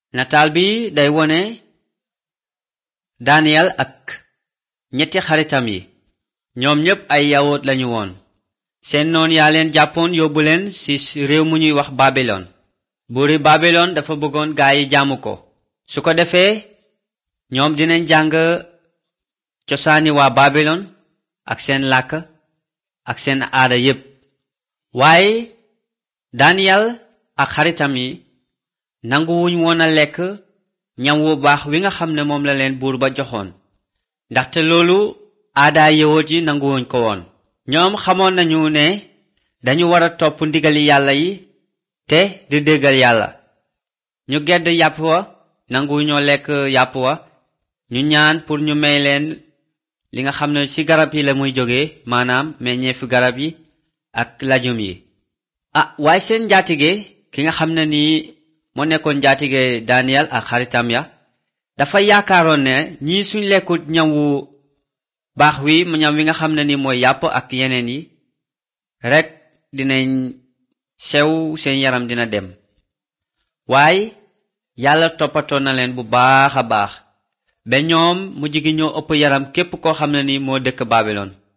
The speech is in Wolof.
nataal bi day wone Daniel ak ñetti xaritam yi ñoom ñépp ay yawut lañu woon seen noon yaa leen jàppoon yóbbu leen ci réew mu ñuy wax Babilon buuri Babilon dafa bëggoon gaa yi jaamu ko su ko defee ñoom dinañ jàng cosaani waa Babilon ak seen làkk ak seen aada yépp waaye Daniel ak xaritam yi nanguwuñ woon a lekk ñam wu baax wi nga xam ne moom la leen buur ba joxoon ndaxte loolu aadaa yawut yi nanguwuñ ko woon ñoom xamoon nañu ne dañu war a topp ndigali yàlla yi te di déggal yàlla ñu gedd yàpp wa nanguwuñoo lekk yàpp wa ñu ñaan pour ñu may leen li nga xam ne ci garab yi la muy jóge maanaam meññeefu garab yi ak lajum yi ah waaye seen njaatige ki nga xam ne nii moo nekkoon njaatige Daniel ak xaritam ya dafa yaakaaroon ne ñii suñ lekkut ñam wu baax wi ñam wi nga xam ne ni mooy yàpp ak yeneen yi rekk dinañ sew seen yaram dina dem waaye yàlla toppatoo na leen bu baax a baax ba ñoom mujj gi ñoo ëpp yaram képp koo xam ne ni moo dëkk Babilon